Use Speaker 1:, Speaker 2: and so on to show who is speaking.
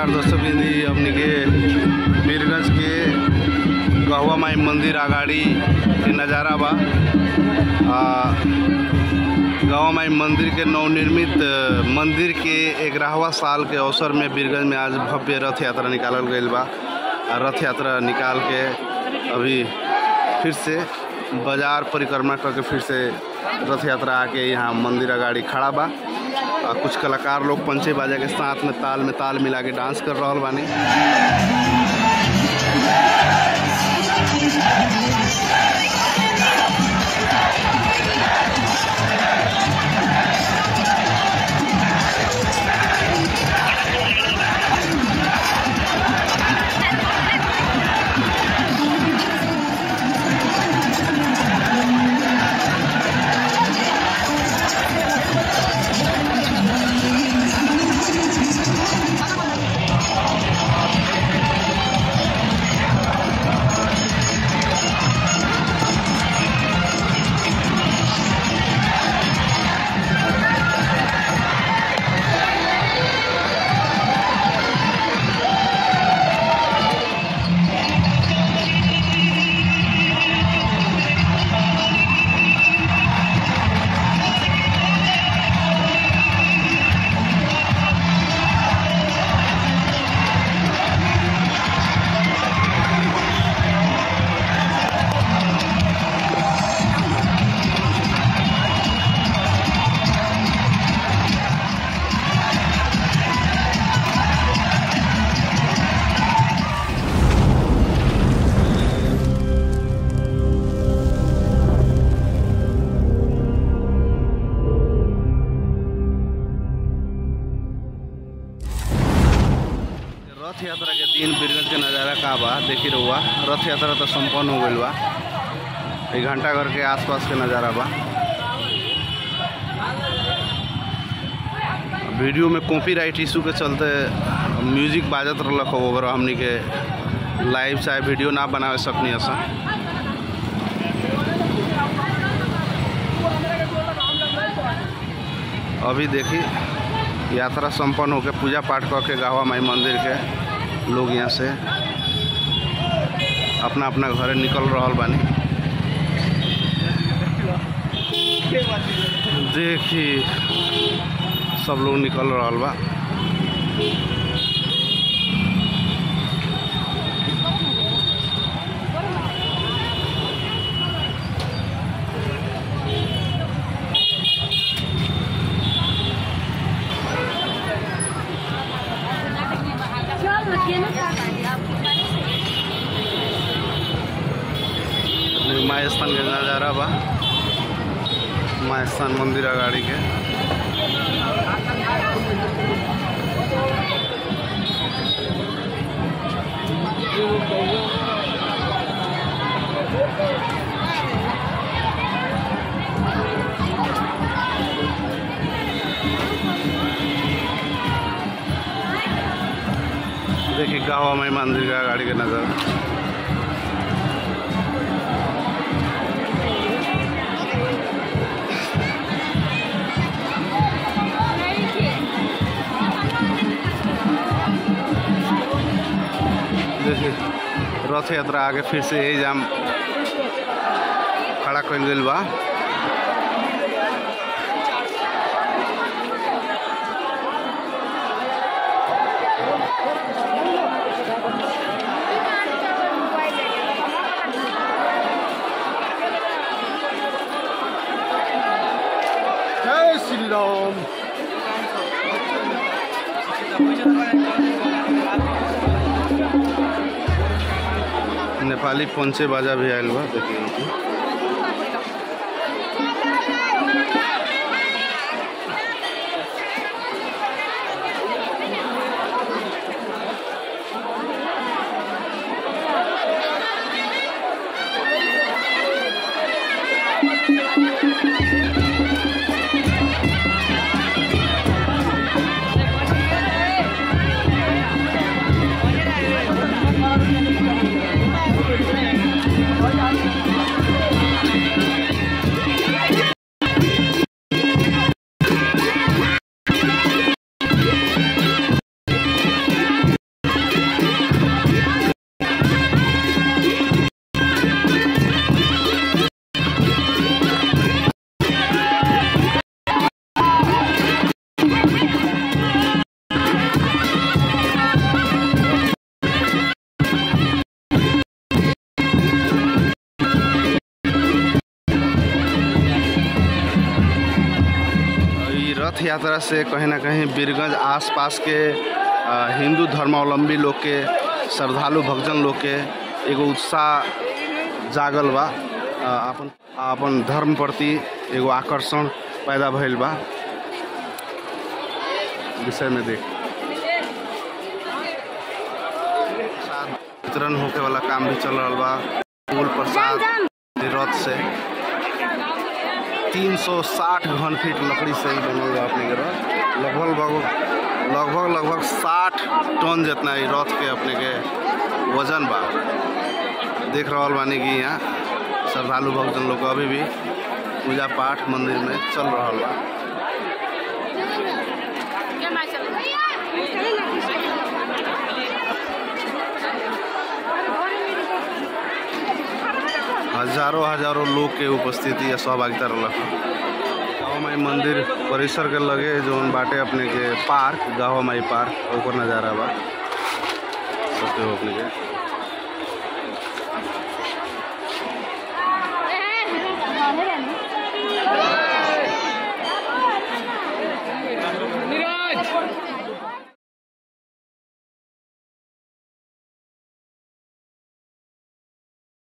Speaker 1: नमस्कार दोस्तों बिंदी हमनी के वीरगंज के गहवा माई मंदिर अगाड़ी के नज़ारा बा आ, गहवा माई मंदिर के नवनिर्मित अ, मंदिर के ग्यारहवा साल के अवसर में वीरगंज में आज भव्य रथ यात्रा निकालल गईल बा आ, रथ यात्रा निकाल के अभी फिर से बाजार परिक्रमा करके फिर से रथ यात्रा आके यहाँ मंदिर अगाड़ी खड़ा बा आ, कुछ कलाकार लोग पंचे बाजा के साथ में ताल में ताल मिला के डांस कर रहल बानी रथ यात्रा के दिन बीरगंज के नज़ारा का बा देखी रहुआ रथ यात्रा तो संपन्न हो गईल बा एक घंटा घर के आसपास के नज़ारा बा वीडियो में कॉपीराइट इशू के चलते म्यूजिक बाजत रहलक हो ओवर हमनी के लाइव चाहे वीडियो ना बनावे सकनी असा अभी देखी यात्रा संपन्न होकर पूजा पाठ करके गावा माई मंदिर के लोग यहाँ से अपना अपना घरे निकल रहल बानी देखी सब लोग निकल रहल बा अपने माई स्थान के नज़ारा बा माई स्थान मंदिर अगाड़ी के देखिए गाँव में मंदिर का गाड़ी के नज़ारा देखिए रथ यात्रा आगे फिर से यही जाम खड़ा कल गई बा
Speaker 2: जय श्री राम
Speaker 1: नेपाली पंचे बाजा भी आयल बा देखिए रथ यात्रा से कहीं ना कहीं बीरगंज आसपास के अ, हिंदू धर्मावलंबी लोग के श्रद्धालु भक्तजन लोग के एगो उत्साह जागल बा अ, अपन अपन धर्म प्रति एगो आकर्षण पैदा भइल बा विषय में देख प्रसाद वितरण होके वाला काम भी चल रहा बा फूल प्रसाद रथ से 360 घन फीट लकड़ी से ही बनल बा अपने के रथ लगभग लगभग लगभग लगभग 60 टन जितना ई रथ के अपने के वजन बा देख रहल बानी कि यहाँ श्रद्धालु भक्तजन लोग अभी भी पूजा पाठ मंदिर में चल रहल बा हजारों हजारों लोग के उपस्थिति या सहभागिता रहलक गाँव माई मंदिर परिसर के लगे जौन बाटे अपने के पार्क गाँव माई पार्क ओकर नज़ारा बा सबके हो अपने के
Speaker 3: नीरज